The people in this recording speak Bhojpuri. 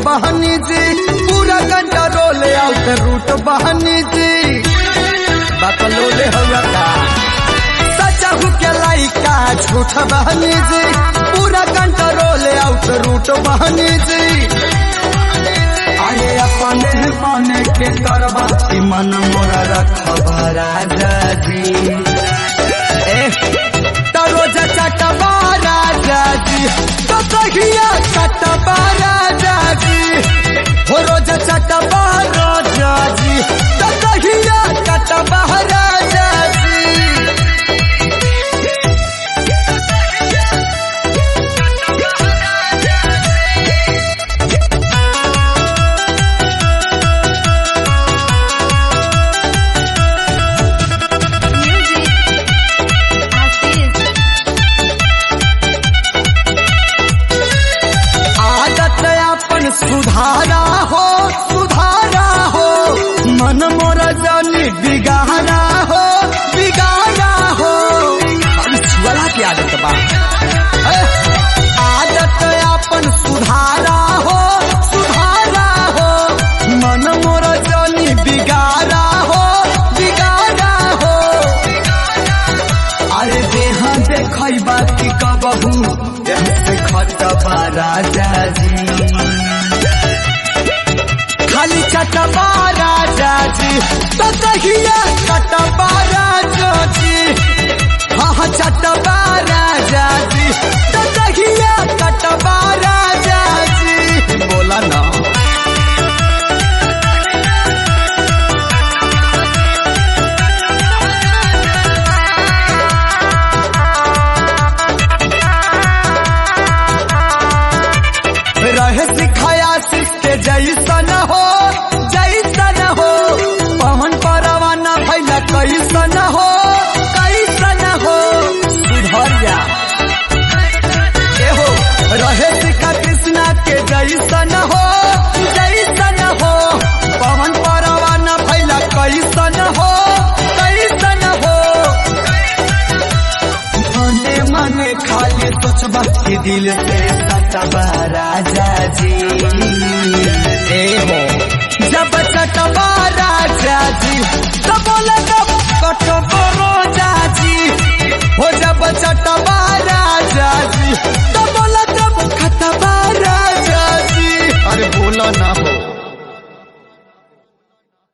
बहनी जी पूरा कंट्रोल आउट रूट बहनी जी बकलोले हो का सचहु के लाइका झूठ बहनी जी पूरा कंट्रोल आउट रूट बहनी जी अरे अपने पाने के करबा की मन मोरा रखबा राजा जी ए तो रोज चटबा राजा जी तो कहिया चटबा राजा जी हो रोज चटबा राजा जी तो कहिया चटबा राजा जी Music. Assis. आदत अपन सुधारा हो सुधारा हो मन मोर जानी बिगाड़ा हो बिगाड़ा हो अरे छुअला की आदत बा ए, आदत अपन सुधारा हो सुधारा हो मन मोर जानी बिगाड़ा हो बिगाड़ा हो अरे देह देखबा की कबहू देह से खटबा राजा जी खाली चटबा राजा जी तो कहिया कटबा राजा जी हाँ हाँ चटबा राजा जी तो कहिया कटबा राजा जी बोला ना रहे सिखाया सिस्के जैसन हो जैसन हो पवन परवाना भैला कैसन हो कैसन हो सुधर जा ए हो रहे सिखा कृष्णा के जैसन हो जैसन हो पवन परवाना भैला कैसन हो कैसन हो मने मने खाली सोचबा के दिल से सटबा राजा जी ए हो जब चटबा राजा जी तब बोले तब कटबो रोजा जी हो जब चटबा राजा जी तब बोले तब खटबा राजा जी अरे बोला ना हो